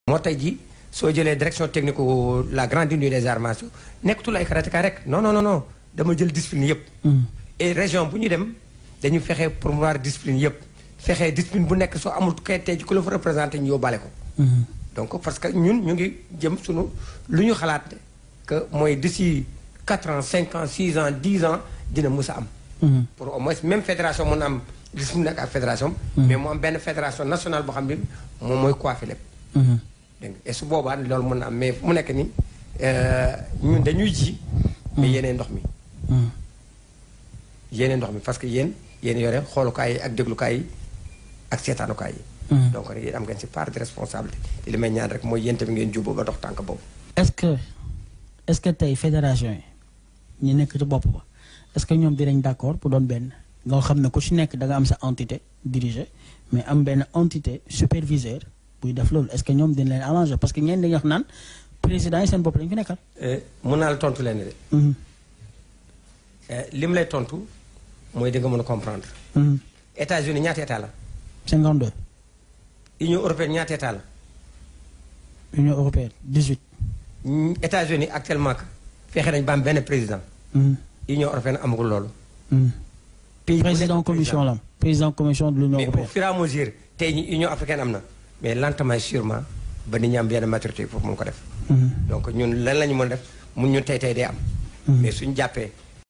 moo tey ji soo jëlee direction technique la grande unité des arts martiaux nekkatul ay karatéka rek non non non non dama jël discipline yëpp. et région bu ñu dem dañu fexe promouvoir discipline yëpp fexe discipline bu nekk soo amul kay tey ji ku la fa représenté ñu yóbbaale ko. donc parce que ñun ñu ngi jëm sunu lu ñu xalaat que mooy d'ici 4 ans 5 ans 6 ans 10 ans dina mus a am. pour au moins même fédération mun am discipline ak ak fédération. mais mu am benn fédération nationale boo xam ne moom mooy coiffé lépp. dégg nga et su boobaa loolu mën na am mais fu mu nekk nii ñun dañuy ji. mais yéenee ndox mi. yéenee ndox mi parce que yéen yéen yore xoolukaay yi ak déglukaay yi ak seetaanukaay yi. donc yéen am ngeen si part de responsabilité te li may ñaan rek mooy yéen tamit ngeen jubbu ba dox tànk boobu. est-ce que est-ce que tey fédération yi ñi nekk ci bopp ba est-ce que ñoom dinañ d'accord pour doon benn nga xam ne ku ci nekk da nga am sa entité dirigée mais am benn entité superviseur buy def loolu est-ce que ñoom dina leen arranger parce que ñeen dañuy wax naan président yi seen bopp lañu fi nekkal. mun naa la tontu leen de. li mu lay tontu mooy di nga mën a comprendre. États-Unis ñaata état la. 52. Union européenne ñaata état la. Union européenne 18. États-Unis actuellement fexe nañ ba am benn président. Union européenne amagul loolu. pays président commission la président commission de l'Union mais européenne. au fur et à mesure tey ñi Union africaine am na mais lentement sûrement ba nit ñi am benn maturité foofu mun ko def. donc ñun lan la ñu mën a def mun ñun tey tey day am. mais suñu jàppee